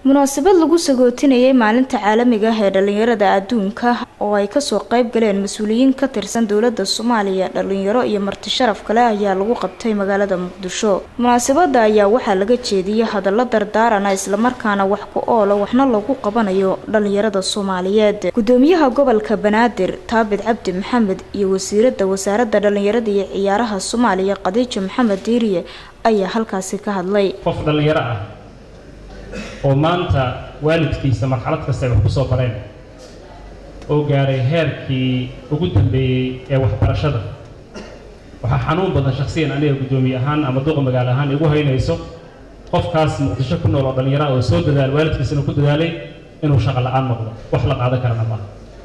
munaasabad lagu sagootinayay maalinta caalamiga ah ee dhalinyarada adduunka oo ay kasoo qayb galeen mas-uuliyiin ka tirsan dowlada soomaaliya dhalinyaro iyo marti sharaf kale ayaa lagu qabtay magaalada muqdisho munaasabada ayaa waxaa laga jeediyay hadallo dardaarana islamarkaana wax ku oola waxna lagu qabanayo dhalinyarada soomaaliyeed gudoomiyaha gobolka banaadir taabid cabdi maxamed iyo wasiirada wasaarada dhalinyarada iyo ciyaaraha soomaaliya khadiijo maxamed diiriye ayaa halkaasi ka hadlay qof dhallinyaro ah oo maanta waalidkiisa marxalad kasta ay wax ku soo bareen oo gaaray heerkii ugu dambeeyey ee waxbarashada waxaa xanuun badan shakhsiyan aniga guddoomiye ahaan ama duqa magaalo ahaan igu haynayso qofkaas muqdisho ku nool oo dhallinyaro ah oo soo dadaal waalidkiisana ku dadaalay inuu shaqo la-aan noqdo wax la qaadan karana maaha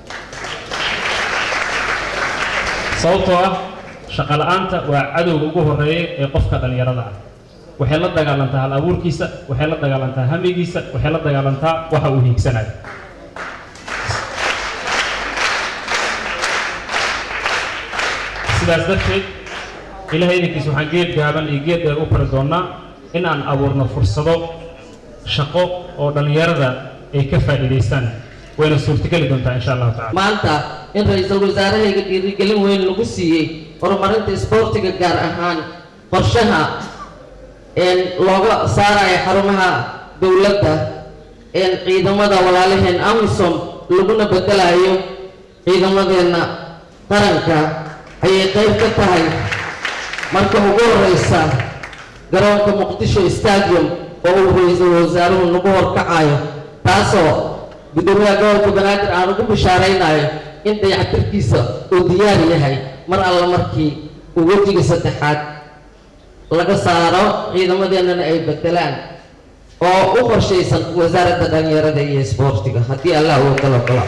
sababtoo ah shaqo la-aanta waa cadowga ugu horreeya ee qofka dhallinyarada ah waxay la dagaalantaa hal abuurkiisa waxay la dagaalantaa hamigiisa waxay la dagaalantaa waxa uu hiigsanayo sidaas darteed ilahay idinkiis waxaan geed gaaban iyo geed dheer u fari doonnaa in aan abuurno fursado shaqo oo dhallinyarada ay ka faa'iidaystaan wayna suurtogeli doontaa insha allahu tacala maanta in ra-iisul wasaarahayga dhiirigelin weyn lagu siiyey horumarinta isboortiga gaar ahaan qorshaha looga saarayo xarumaha dowladda ciidamada walaalaheen amisom laguna bedelayo ciidamadeenna qaranka ayay qayb ka tahay marka ugu horeysa garoonka muqdisho stadium oo uu ra-iisul wasaaruhu nagu horkacayo taasoo gudoomiyaha gobolka banaadir aan ugu bishaaraynayo in dayactirkiisa uu diyaar yahay mar alla markii uu wejiga saddexaad laga saaro ciidamadeennana ay bedelaan oo u qorshaysan wasaaradda dhalinyarada iyo isboortiga haddii allah uu kala galo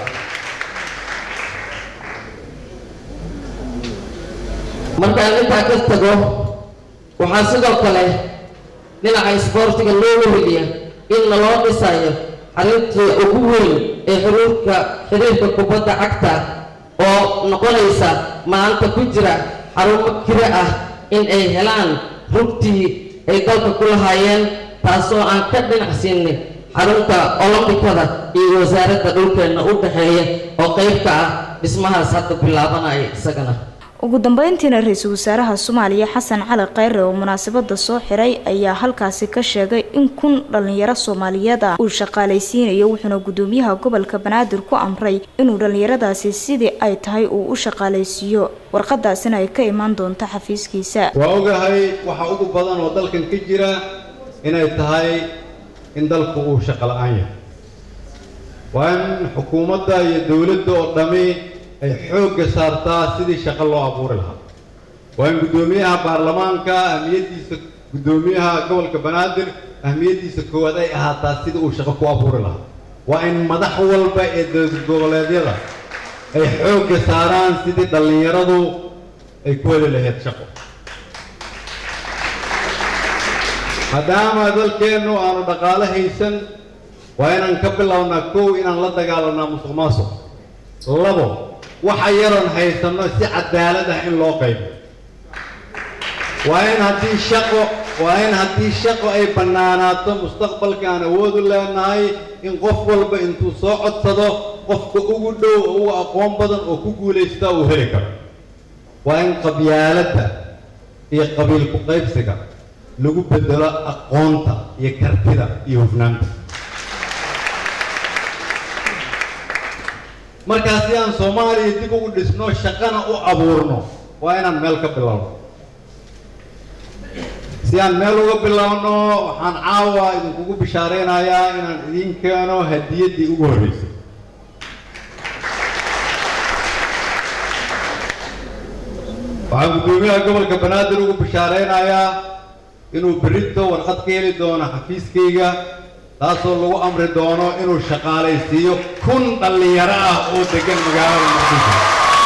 markaan intaa ka tago waxaa sidoo kale dhinaca isboortiga loo weheliya in laloo dhisayo xarintii ugu weyn ee xiriirka xiriirka kubadda cagta oo noqonaysa maanta ku jira xarumo kire ah in ay helaan rugtii ay dalka ku lahaayeen taasoo aan ka dhinacsiinay xarunta olombikada iyo wasaaradda dhulkeenna u dhaxeeya oo qayb ka ah dhismahaas hadda bilaabanaya isagana ugu dambeyntiina ra-iisul wasaaraha soomaaliya xasan cali kheyre oo munaasabada soo xiray ayaa halkaasi ka sheegay in kun dhalinyaro soomaaliyeed ah uu shaqaalaysiinayo wuxuuna gudoomiyaha gobolka banaadir ku amray inuu dhalinyaradaasi sidii ay tahay uu u shaqaalaysiiyo warqadaasina ay ka imaan doonto xafiiskiisa waa ogahay waxa ugu badan oo dalkan ka jira inay tahay in dalku uu shaqo la-aan yahay waa in xukuumadda iyo dowladda oo dhammi ay xoogga saartaa sidii shaqo loo abuuri lahaa waa in guddoomiyaha baarlamaanka ahmiyaddiisa guddoomiyaha gobolka banaadir ahmiyaddiisa koowaad ay ahaataa sidii uu shaqo ku abuuri lahaa waa in madax walba ee dowlad goboleedyada ay xoogga saaraan sidii dhallinyaradu ay ku heli lahayd shaqo maadaama dalkeennu aanu dhaqaalo haysan waa inaan ka bilownaa kow inaan la dagaalanaa musuq maasuq labo waxa yaroon haysanno si cadaalad ah in loo qaybo waa in haddii shaqo waa in haddii shaqo ay bannaanaato mustaqbalka aan awood u leenahay in qof walba intuu soo codsado qofka ugu dhow oo ugu aqoon badan oo ku guulaystaa uu heli karo waa in qabyaaladda iyo qabiil ku qaybsiga lagu bedelo aqoonta iyo kartida iyo hufnaanta markaa si aan soomaaliya dib ugu dhisno shaqana u abuurno waa inaan meel ka bilowno si aan meel uga bilowno waxaan caawa idinkugu bishaaraynayaa inaan idiin keeno hadiyaddii ugu horreysay waxaan guddoomiyaha gobolka banaadir ugu bishaaraynayaa inuu berrito warqad ka heli doono xafiiskayga taasoo lagu amri doono inuu shaqaalaysiiyo kun dhallinyaro ah oo degan magaalada muqdisho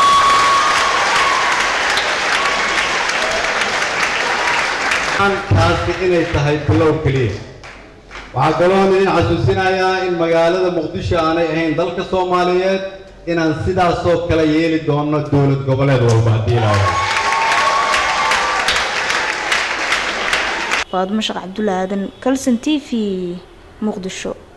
taasi inay tahay bilow keliya waxaa kaloon idin xasuusinayaa in magaalada muqdisho aanay ahayn dalka soomaaliyeed inaan sidaasoo kale yeeli doono dowlad goboleed walba haddii ilaahay faadmo sheekh cabdulla aadan kalson t v muqdisho